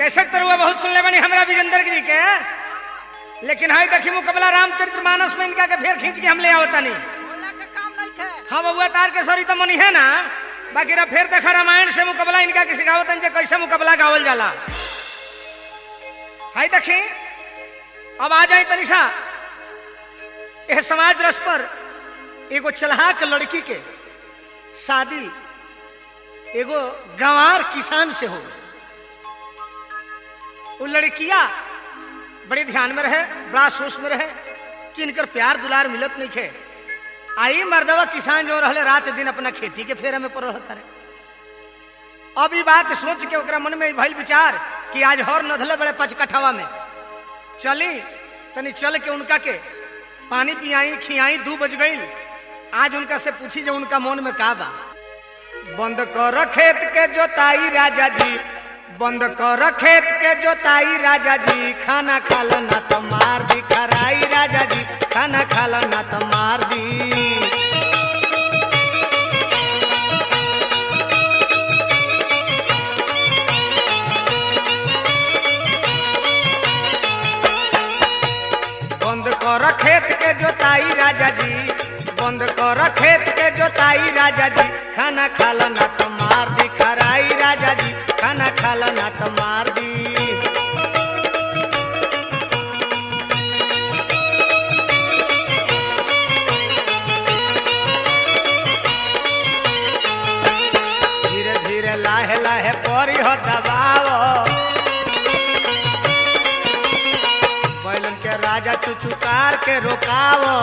कैसे तरुआ बहुत सुन ले बनी हमरा विजेंद्र गिरी के लेकिन हाई देखी मुकबला रामचरित्र मानस में इनका के फेर खींच के हम ले आवता नहीं बोला के काम नहीं थे हाँ बबुआ तार के सॉरी तो मनी है ना बाकी रा फिर देखा रामायण से मुकबला इनका के सिखावतन जे कैसे मुकबला गावल जाला हाय देखी अब आ जाए तनिषा यह समाज रस पर एगो चलहाक लड़की के शादी एगो गंवार किसान से हो वो लड़किया बड़े ध्यान में रहे बड़ा सोच में रहे कि इनकर प्यार दुलार मिलत नहीं खे आई मर्दवा किसान जो रहले रात दिन अपना खेती के फेरे में पड़ रहता रहे अब ई बात सोच के ओकरा मन में भइल विचार कि आज हर नधले बड़े पचकठवा में चली तनी चल के उनका के पानी पियाई खियाई दू बज गई आज उनका से पूछी जो उनका मन में का बा बंद कर खेत के जोताई राजा जी बंद कर खेत के जोताई राजा जी खाना खाला ना तो मार दी खराई राजा जी खाना खाला ना तो मार दी बंद कर खेत के जोताई राजा जी बंद कर खेत के जोताई राजा जी खाना खाला ना तो मार दी खराई राजा जी खाना खाला ना तो मार दी धीरे धीरे लाहे लाहे परी हो दबाव बैलन के राजा चुचुकार के रोकावो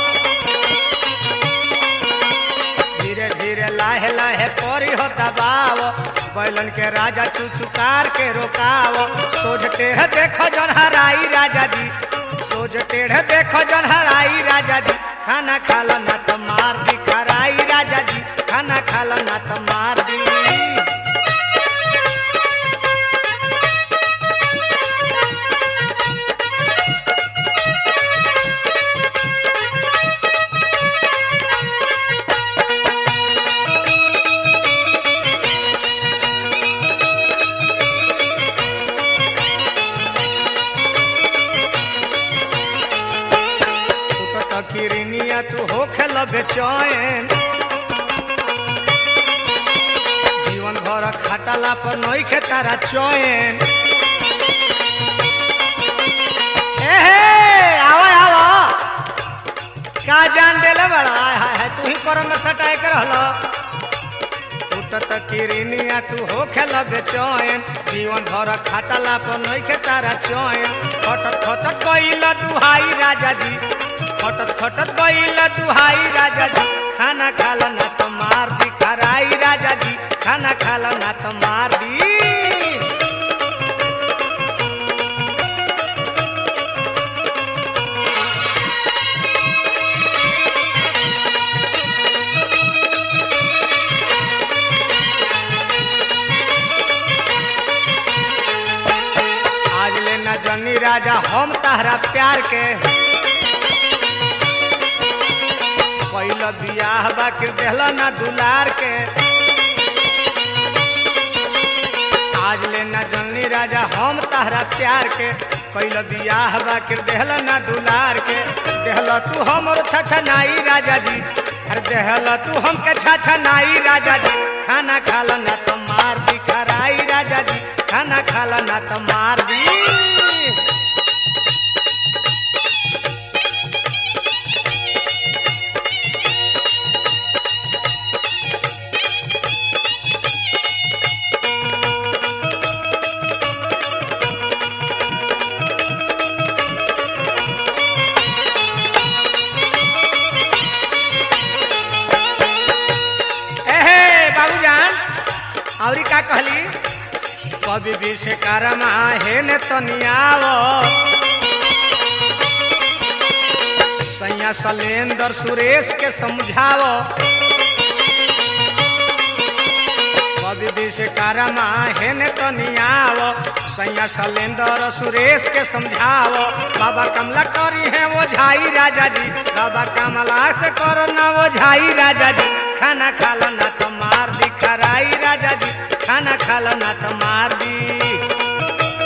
धीरे धीरे लाहे लाहे परी हो दबाव बैलन के राजा चुचुकार के रोकावो सोझ टेढ़ देखो जन हराई राजा जी सोझ टेढ़ देखो जन हराई राजा जी खाना खाला ना तो मार दी खराई राजा जी खाना खाला ना तो मार दी तू तो किरनिया तू हो खेल बेचैन जीवन भर खटला पर नई के तारा चैन एहे आवा आवा का जान देले बड़ा हाय हाय हाय तू ही करम में सटाए कर हलो तू तो किरनिया तू हो खेल बेचैन जीवन भर खटला पर नई के तारा चैन खटत खटत कइल दुहाई राजा जी खटत खटत कइल दुहाई राजा जी खाना खाला ना तो मार दी खराई राजा जी खाना खाला ना तो मार दी आज ले न जनी राजा हम तहरा प्यार के पहिला बियाह बाकी देहला ना दुलार के आज ले न जनी राजा हम तहरा प्यार के पहिला बियाह बाकी देहला ना दुलार के देहला तू हमर छछनाई राजा जी अरे देहला तू हमके छछनाई राजा जी खाना खाला ना तो मार दी खराई राजा जी खाना खाला ना तो मार दी एहे बाबूजान औरी का कहली कवि विश्वकर्मा हे ने तनियावो सैया सलेंदर सुरेश के समझावो कवि विश्वकर्मा हे ने तनियावो सैया सलेंदर सुरेश के समझावो बाबा कमला करी है वो झाई राजा जी बाबा कमला से करो ना वो झाई राजा जी खाना खाला ना तो मार दी खराई राजा जी खाना खाला ना तो मार दी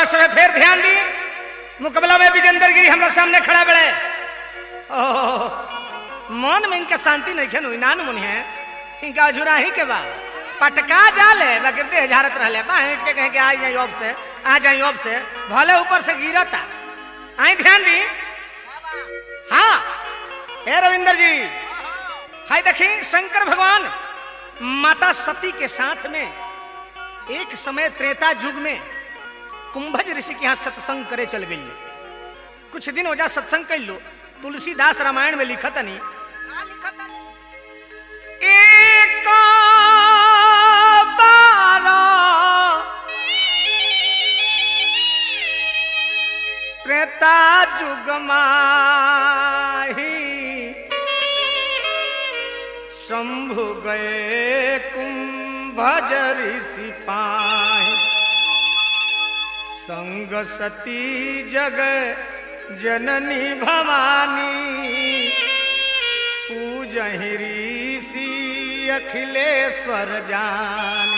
सब फिर ध्यान दी मुकबला में विजेंद्र गिरी हमारे सामने खड़ा बड़े ओह, मन में इनका शांति नहीं खेन नान मुनि है इनका अजुरा ही के बाद पटका जाले बकर देह झारत रहले बा हिट के कहे कि आ जाई अब से आ जाई अब से भले ऊपर से गिरता आई ध्यान दी हाँ हे रविंदर जी हाय देखी शंकर भगवान माता सती के साथ में एक समय त्रेता युग में कुंभज ऋषि के यहाँ सत्संग करे चल गई कुछ दिन वजह सत्संग कर लो तुलसीदास रामायण में लिखत नहीं एक बार त्रेता युग माही शंभु गए कुंभज ऋषि पाए संग सती जग जननी भवानी पूजहि ऋषि अखिलेश्वर जान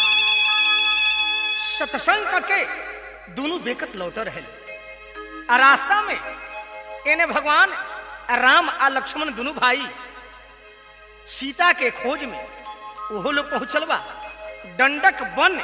सत्संग के दोनों बेकत लौट रहे आ रास्ता में इन्हें भगवान राम आ लक्ष्मण दोनों भाई सीता के खोज में ओहो लोग पहुंचल बा दंडक बन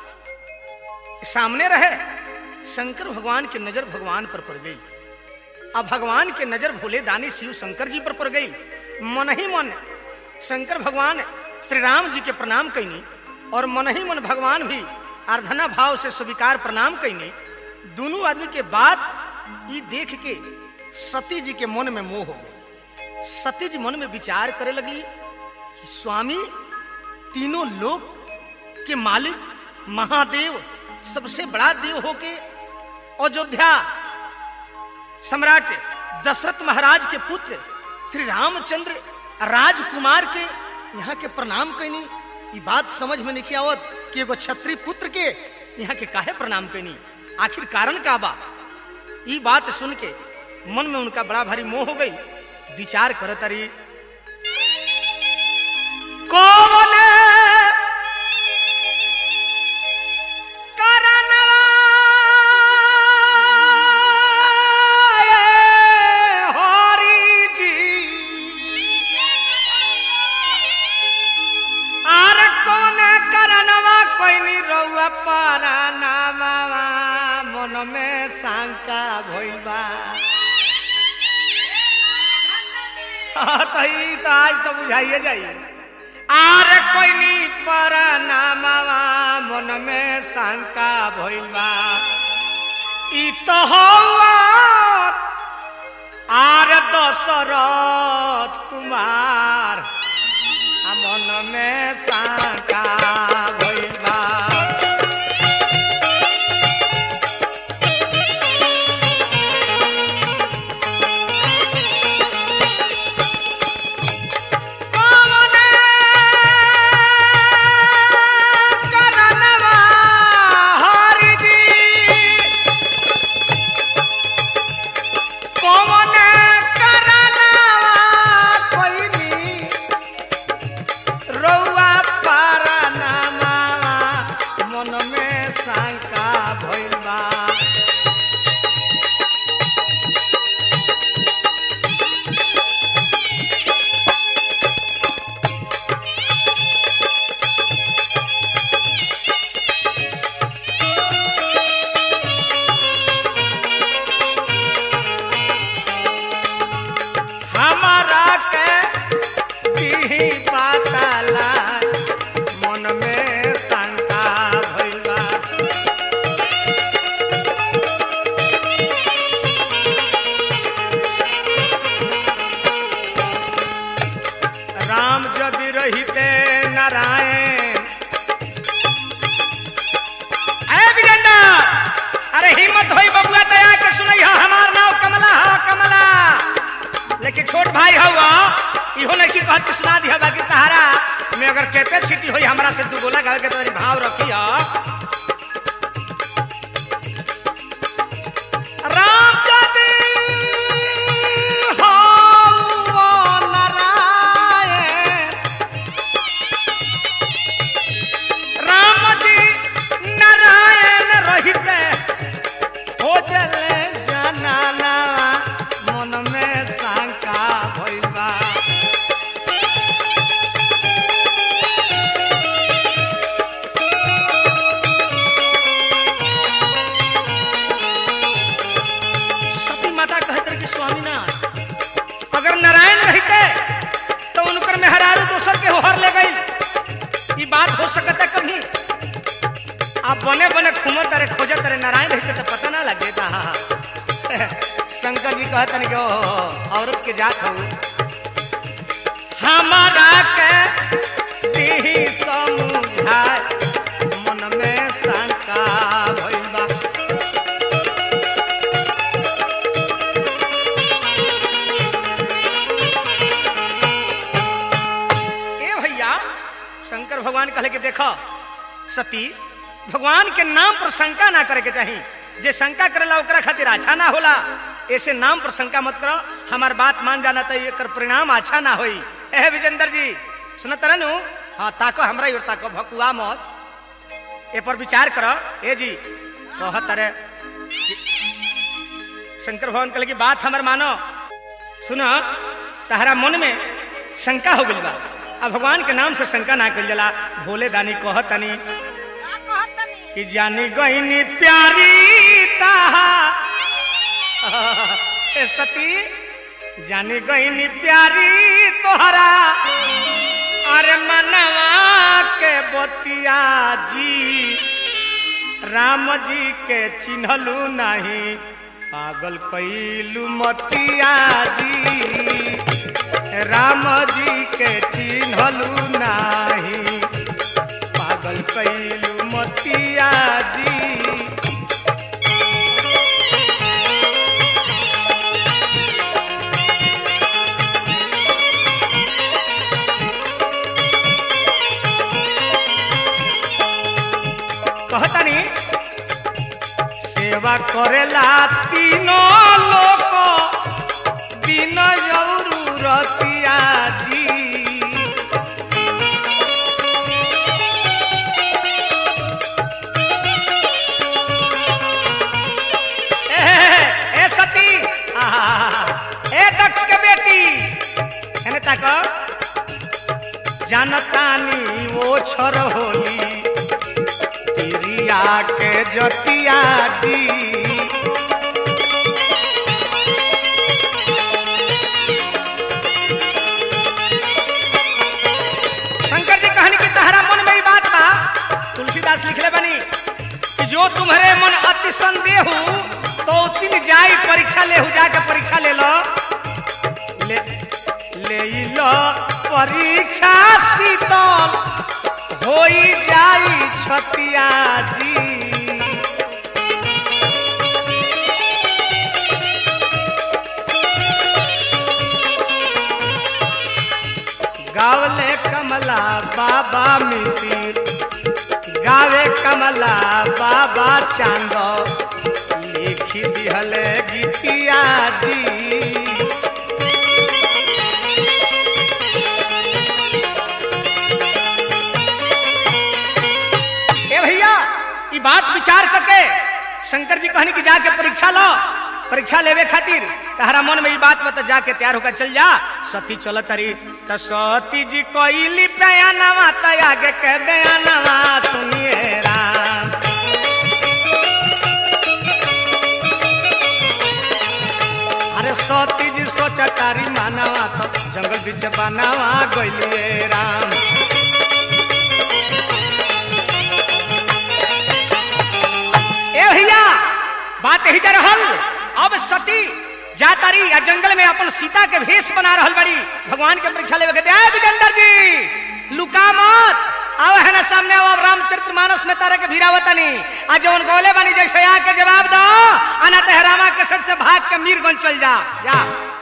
सामने रहे शंकर भगवान की नजर भगवान पर पड़ गई अब भगवान के नजर भोले दानी शिव शंकर जी पर पड़ गई मन ही मन शंकर भगवान श्री राम जी के प्रणाम कैनी और मन ही मन भगवान भी आराधना भाव से स्वीकार प्रणाम कैनी दोनों आदमी के बाद ये देख के सती जी के मन में मोह हो गई सती जी मन में विचार करे लगी कि स्वामी तीनों लोग के मालिक महादेव सबसे बड़ा देव होके अयोध्या सम्राट दशरथ महाराज के पुत्र श्री रामचंद्र राजकुमार के यहाँ के प्रणाम कैनी ई बात समझ में नहीं आवत कि एगो छत्री पुत्र के यहाँ के काहे प्रणाम कैनी आखिर कारण का बा ई बात सुन के मन में उनका बड़ा भारी मोह हो गई विचार करत रही कौन करनवा ये हरि जी आर कौन करनवा कोई नी रउआ परानावा मन में शंका भइल बा हाँ, तो ई तो आज तो बुझाइए जाई आर कोई नी पर नामावा मन में शंका भइल बा ई तो हवा आर दशरथ कुमार आ मन में शंका भइल बा कौन करनवा हरि जी कौन करनवा कोइनी रउआ परनामा मन में शंका भइल बा हमारा के दीही पाताला मन में शंका भइल बा राम यदि रहिते नारायण अरे विजेंद्र अरे हिम्मत होई बबुआ दया के सुनई हा हमार नाम कमला हा कमला लेकिन छोट भाई हवा इहो नहीं कि कहत के सुना दिया बाकी तहारा में अगर कैपेसिटी होई हमरा से दू गोला गावे के तोरी भाव रखी हा राम यदि हवा नारायण राम जी नारायण रहिते बात हो सकता कभी आप बने बने घूमत तारे खोजत तारे नारायण रहते तो पता ना लगे था हाँ हाँ। शंकर जी कहते कि ओ औरत के जात हो हमारा के देही समझाए मन में शंका भइल बा ए भैया शंकर भगवान कहले कि देखो सती भगवान के नाम पर शंका ना करे के चाही जे शंका करेला ओकरा खातिर अच्छा ना होला ऐसे नाम पर शंका मत करो हमार बात मान जाना तो एकर परिणाम अच्छा ना होई ए विजेंद्र जी सुनत रहनु हाँ ताको हमरा और ताको भकुआ मत ए पर विचार करो ए जी कहत रे शंकर भगवान कहले कि बात हमर मानो सुनो तहरा मन में शंका हो गई बा अब भगवान के नाम से शंका ना कल जला भोले दानी कहत तनी का कहत तनी कि जानी गईनी प्यारी ताहा ए सती जानी गईनी प्यारी तोहरा अरे मनवा के बतिया जी राम जी के चिन्हलू नहीं पागल कैलू मतिया जी राम जी के चिन्हलू नाही पागल कैलू मतिया जी कहतनी सेवा करेला तीनों लोक दिन जरूरतिया जी ए, ए सती आहा, ए दक्ष के बेटी एने तक जनतानी वो छोर होली तिरिया के जतिया जी शंकर जी कहानी की तहरा मन में ही बात बा तुलसीदास लिखले बनी कि जो तुम्हारे मन अति संदेह तो तिन जाई परीक्षा ले जाके परीक्षा ले लो ले ले लो परीक्षा शीतल होई जाई छतिया जी गावले कमला बाबा मिसिर गावे कमला बाबा चांद लिखी दिहले गीतिया जी ए भैया ई बात विचार करके शंकर जी कहनी कि जाके परीक्षा लो परीक्षा लेवे खातिर तहरा मन में ई बात बता जाके तैयार होकर चल जा सती चल तरी त सती जी कोइली बयानवा त आगे के बयानवा सुनिए राम अरे सती जी सोचा तारी मानवा तो जंगल बीच बनावा गइलिए राम ए भैया बात यही जा रहल अब सती जा तारी या जंगल में अपन सीता के भेष बना रहल बड़ी भगवान के परीक्षा लेवे के दे विजेंद्र जी लुका मत आओ है ना सामने आओ अब रामचरित्र मानस में तारा के भीरावतनी आ जौन गौले बनी जैसे आके जवाब दो अना तहरामा के सट से भाग के मीरगंज चल जा जा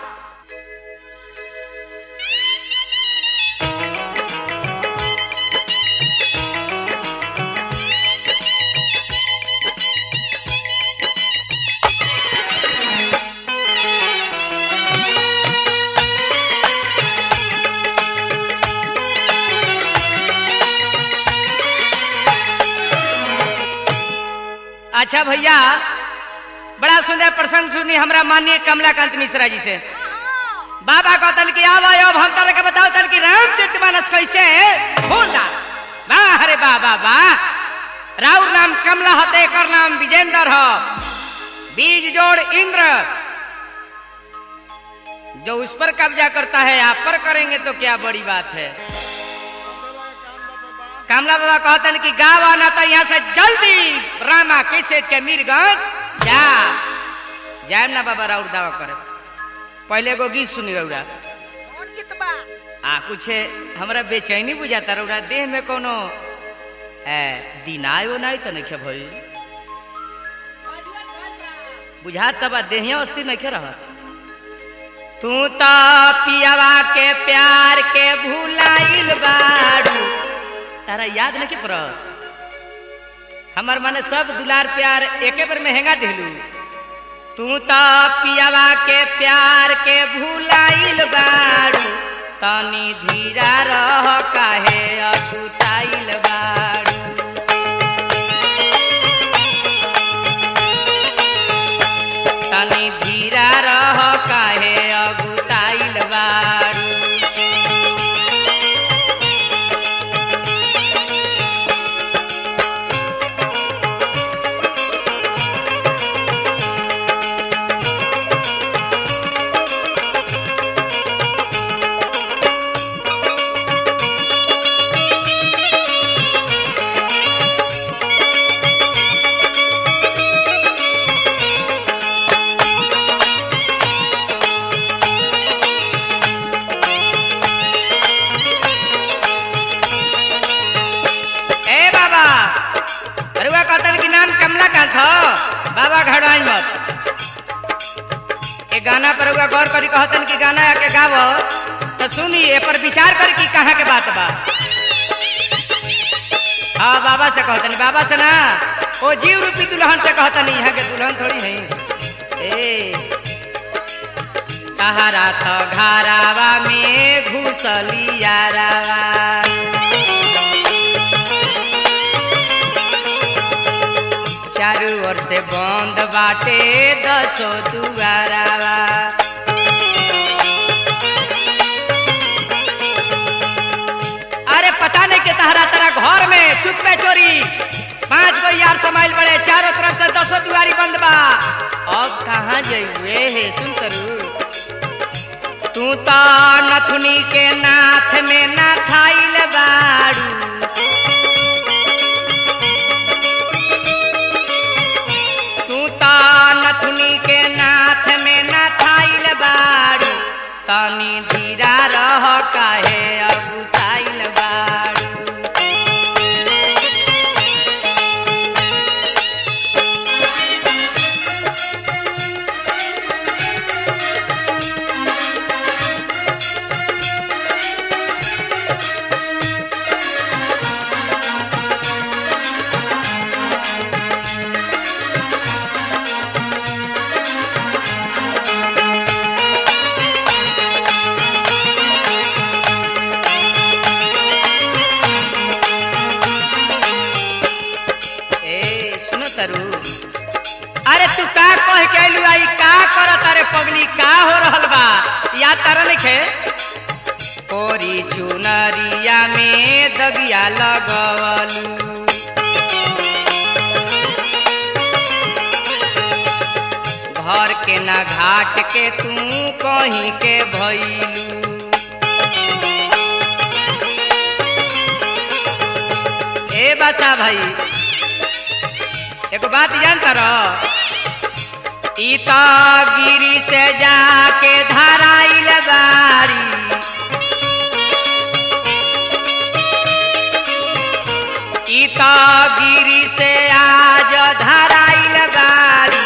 अच्छा भैया बड़ा सुंदर प्रसंग सुनी हमरा माननीय कमलाकांत मिश्रा जी से बाबा कहतल कि आवा अब हम तरह के बताओ तल कि रामचरित मानस कैसे बोल दा वाह अरे वाह वाह वाह राउर नाम कमला हते कर नाम विजेंद्र हो बीज जोड़ इंद्र जो उस पर कब्जा करता है आप पर करेंगे तो क्या बड़ी बात है कमला बाबा कहतन कि गाँव आना तो यहाँ से जल्दी रामा कैसे के मीरगंज जा जाए ना बाबा राउर दावा करे पहले एगो गीत सुनी रौरा कौन गीत बा आ कुछ हमरा बेचैनी बुझाता रौरा देह में कोनो ए दिनाय उनाय तो नहीं भई बुझात तब देहिया अस्थिर नहीं रह तू तो पियावा के प्यार के भूलाइल बाड़ू तारा याद नहीं पर हमर माने सब दुलार प्यार एके बार में हेंगा दिलू तू तो पियावा के प्यार के भूलाइल बाड़ू तनी धीरा रह काहे अकुताइल बाड़ू तनी धीरा रह काहे अकुताइल बाड़ू ए बाबा अरुआ कहतन कि नाम कमला कांत हो बाबा घड़वाई मत ए गाना पर अरुआ गौर करी कहतन कि गाना आके गावो तो सुनी ए पर विचार कर कि कहाँ के बात बा हाँ बाबा से कहतनी बाबा से ना ओ जीव रूपी दुल्हन से कहतनी यहाँ के दुल्हन थोड़ी नहीं ए तहारा तो घरावा में घुसलियारावा चारू ओर से बंद बाटे दसो दुआरावा अरे पता नहीं के तहरा तेरा घर में चुप में चोरी पांच गो यार समाइल पड़े चारों तरफ से दसो दुआरी बंद बा अब कहाँ जइबे हे सुन करू तू तो नथुनी के नाथ में ना थाइल बाड़ू तू तो नथुनी के नाथ में न थाइल बाड़ू तनी धीरा रह काहे अगुताइल बाड़ू ए सुनो तरु अरे तू का कह के आइलू आई का करत अरे पगली का हो रहल बा याद तारा लिखे कोरी चुनरिया में दगिया लगवलू घर के ना घाट के तू कहीं के भइलू ए बसा भाई एगो बात जानता रह ई तो गिरी से जाके धराइल बारी ई तो गिरी से आज धराइल बारी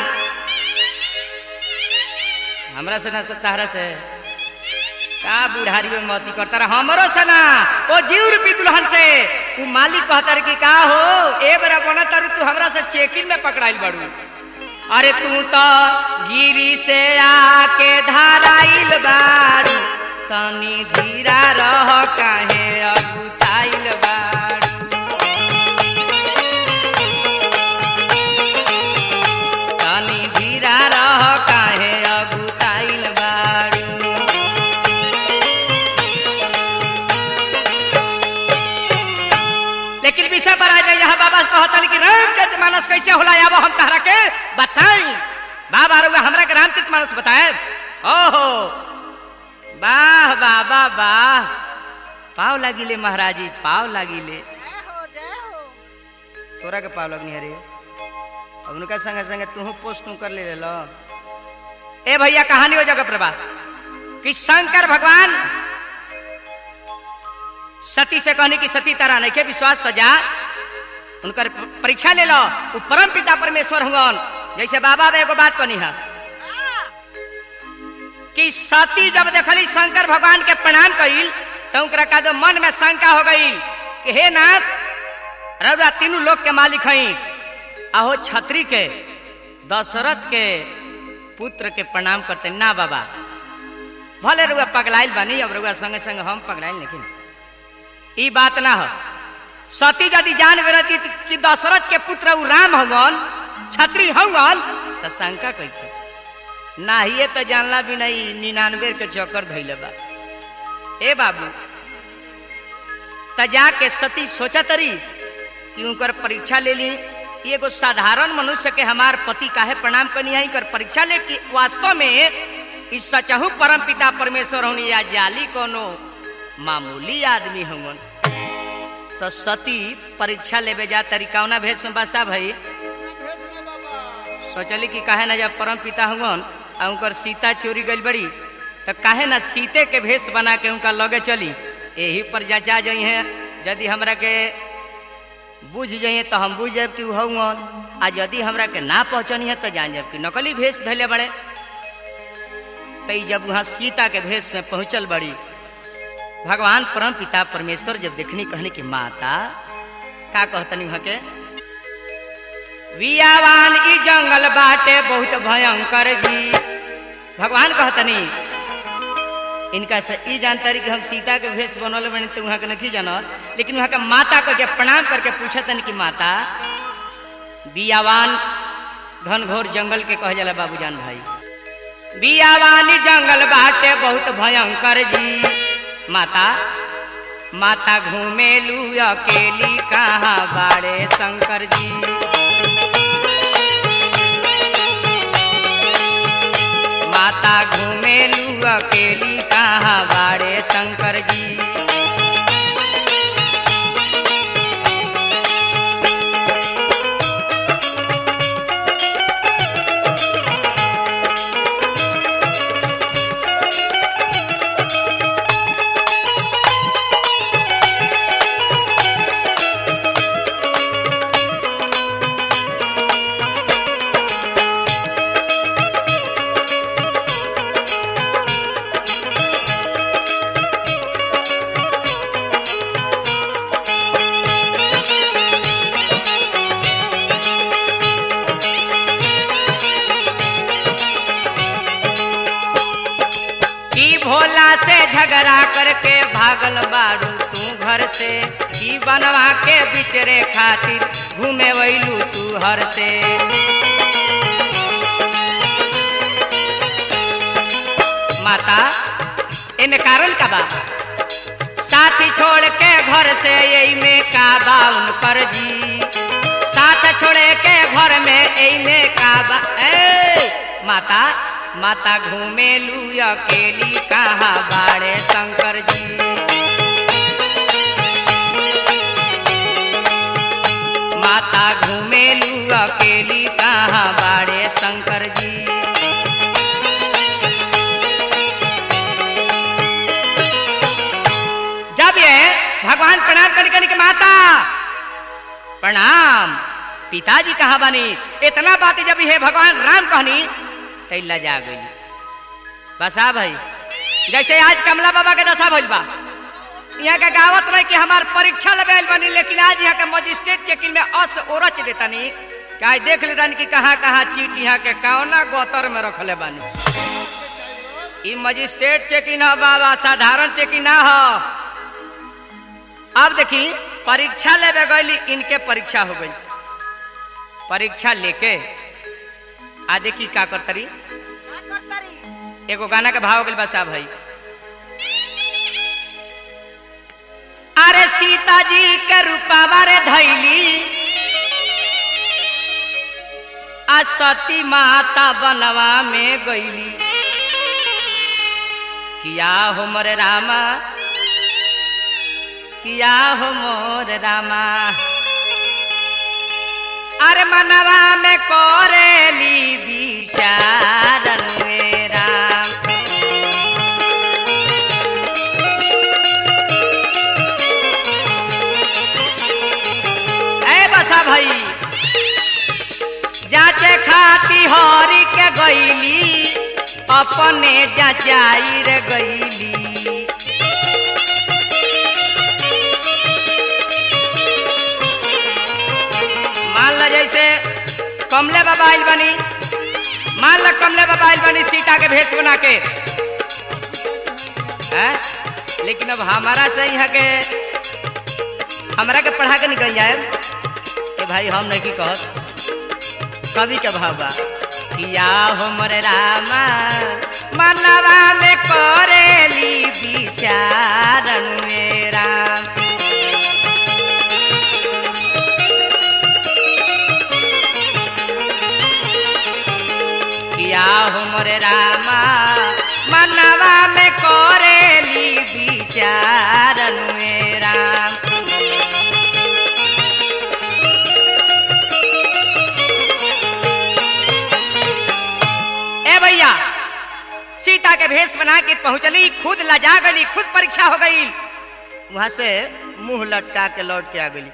हमरा से ना तहरा से का बुढ़ारी में मती करता रहा हमरो से ना ओ जीव रूपी दुल्हन से उ मालिक कहता कि का हो ए बरा बना तारू तू हमरा से चेकिंग में पकड़ाइल बाड़ू अरे तू तो गिरी से आके धाराइल बाड़ू तनी धीरा रह काहे अगुताइल बाड़ू तनी धीरा रह काहे अगुताइल बाड़ू लेकिन विषय पर आज यहाँ बाबा कहतन कि रामचरित मानस कैसे होला आबो हम तहरा के बताई बाबा रुआ हमरा के रामचरित मानस बताए ओहो वाह वाह वाह वाह पाव लागिले महाराजी पाव लागिले जय हो तोरा के पाव लगनी है रे अब उनका संगे संगे तू पोस्ट तू कर ले लो ए भैया कहानी हो जगह प्रभा कि शंकर भगवान सती से कहने की सती तारा नहीं के विश्वास तो जा उनकर प- परीक्षा ले लो वो परम पिता परमेश्वर हुवन जैसे बाबा बे एगो बात कहनी है कि सती जब देखली शंकर भगवान के प्रणाम कइल तो उनकरा का जो मन में शंका हो गई कि हे नाथ रउरा तीनों लोग के मालिक हई आहो छत्री के दशरथ के पुत्र के प्रणाम करते ना बाबा भले रुआ पगलाइल बनी अब रुआ संगे संगे हम पगलाइल लेकिन ई बात ना हो सती यदि जान गई कि दशरथ के पुत्र उ राम हवन छत्री हवन तो शंका कहते ना ही तो जानला भी नहीं निन्यानवे के चक्कर धैले बा ए बाबू त जाके सती सोचा तरी कि उनकर परीक्षा ले ली एगो साधारण मनुष्य के हमार पति काहे प्रणाम करनी है कर परीक्षा ले कि वास्तव में इस सचहु परम पिता परमेश्वर होनी या जाली कोनो मामूली आदमी हवन तो सती परीक्षा लेवे जा तरीकावना भेष में बसा भाई सोचली कि काहे ना जब परम पिता हुवन आ उनकर सीता चोरी गई बड़ी तो काहे ना सीते के भेष बना के उनका लगे चली यही पर जचा जाइ है यदि हमरा के बुझ जाइए तो हम बुझ जाए कि हुवन आ यदि हमरा के ना पहचानी है तो जान जाए कि नकली भेष धैले बड़े तई जब वहां सीता के भेष में पहुंचल बड़ी भगवान परम पिता परमेश्वर जब देखनी कहने की माता का कहतनी वहां के वियावान ई जंगल बाटे बहुत भयंकर जी भगवान कहतनी इनका से ई जानकारी कि हम सीता के भेष बनल बने तो वहां के नहीं जानत लेकिन वहां के माता को जब प्रणाम करके पूछतन कि माता बियावान घनघोर जंगल के कह जाला बाबूजान भाई बियावानी जंगल बाटे बहुत भयंकर जी माता माता घूमेलू अकेली कहाँ बाड़े शंकर जी माता घूमेलू अकेली कहाँ बाड़े शंकर जी की भोला से झगड़ा करके भागल बारू तू घर से की बनवा के बिचरे खातिर घूमे वैलू तू हर से माता इन कारण का बा साथी छोड़ के घर से यही में का बा उनकर जी साथ छोड़े के घर में यही में का बा ए माता माता घूमेलू अकेली कहाँ बाड़े शंकर जी माता घूमेलू अकेली कहाँ बाड़े शंकर जी जब ये भगवान प्रणाम करने करने के माता प्रणाम पिताजी कहाँ बनी इतना बात जब हे भगवान राम कहनी तैला जा गई बसा भाई जैसे आज कमला बाबा के दशा भइल बा यहाँ के गावत रहे कि हमार परीक्षा लेवे आइल बनी लेकिन आज यहाँ के मजिस्ट्रेट चेकिंग में अस ओरच देतनी कि आज देख लेतनी कि कहाँ कहाँ चीट यहाँ के कौना गोतर में रखले बानी ई मजिस्ट्रेट चेकिंग ह बाबा साधारण चेकिंग ना हो अब देखी परीक्षा लेवे गई इनके परीक्षा हो गई परीक्षा लेके आ देखी का करतरी का करतरी एगो गाना के भाव हो गइल बा साहब भाई अरे सीता जी के रूपावा रे धैली आ सती माता बनवा में गईली किया हो मोरे रामा किया हो मोर रामा अरे मनवा में कोरेली विचारन मेरा ए बसा भाई जाचे खाती हरी के गईली अपने जाचाई रे गईली मान लो जैसे कमले बाबा आइल बनी मान लो कमले बाबा आइल बनी सीता के भेष बना के हैं? लेकिन अब हमारा से यहाँ के हमरा के पढ़ा के निकल जाए कि भाई हम नहीं की कहत कवि के भाव बा किया हो मोरे रामा मनवा में करेली विचारन मेरा किया हो मोरे रामा मनवा में करेली विचारन मेरा ए भैया सीता के भेष बना के पहुंचली खुद लजा गई खुद परीक्षा हो गई वहां से मुंह लटका के लौट के आ गई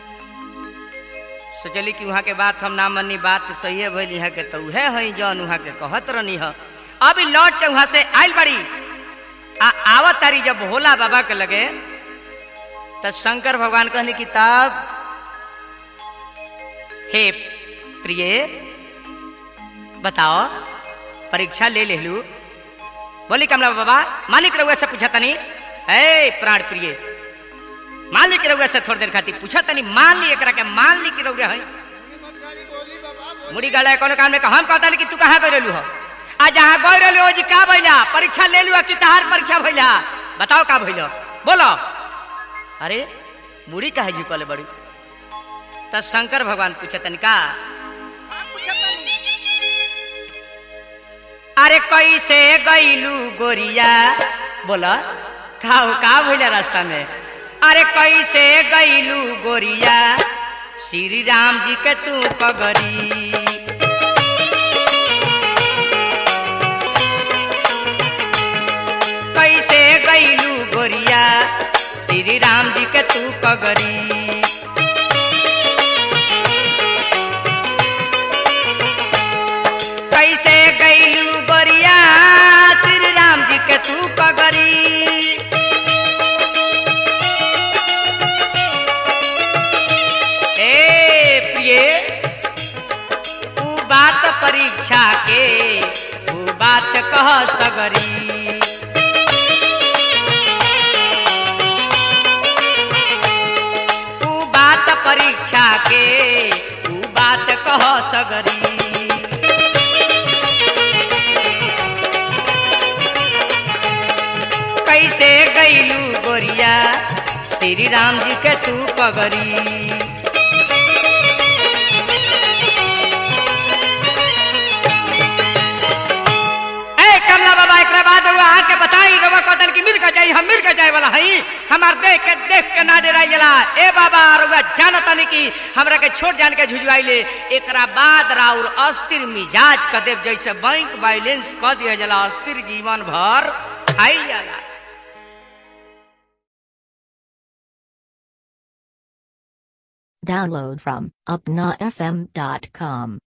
सोचली कि वहाँ के बात हम ना मनी बात सही है भैली है के तो उहे है जौन वहाँ के कहत रहनी है अभी लौट के वहां से आयल बड़ी आ आवत तारी जब भोला बाबा के लगे तो शंकर भगवान कहने की तब हे प्रिय बताओ परीक्षा ले ले लू बोली कमला बाबा मालिक रहुआ से पूछा तनी ए प्राण प्रिय मान ली कि रहुआ से थोड़ी देर खातिर पूछा तनी मान ली एकरा के मान ली कि रहुआ है मुड़ी गाड़ा कोनो काम में हम कहता कि तू कहाँ गई रहलू हो आ जहाँ गई रहलू हो जी का भइला परीक्षा ले लू कि तहार परीक्षा भइला बताओ का भइल बोलो अरे मुड़ी काहे जी कहले बड़ी त शंकर भगवान पूछतन का अरे कैसे गईलू गोरिया बोला का का भइला रास्ता में अरे कैसे गईलू गोरिया श्री राम जी के तू पगरी कैसे गईलू गोरिया श्री राम जी के तू पगरी कैसे गईलू गोरिया श्री राम जी के तू पगरी ए प्रिय ऊ बात परीक्षा के ऊ बात कह सगरी ऊ बात परीक्षा के ऊ बात कह सगरी कैसे गईलू गोरिया श्री राम जी के तू पगरी ए कमला बाबा एकरा बाद रउआ आके बताई रउआ कहतन कि मिल के जाई हम मिल के जाए वाला हई हमार देख के देख के ना डराई जला ए बाबा रउआ जानतनी कि हमरा के छोट जान के झुझवाइले एकरा बाद राउर अस्थिर मिजाज क देव जैसे बैंक बैलेंस क दिया जला अस्थिर जीवन भर खाई जाला Download from upnafm.com.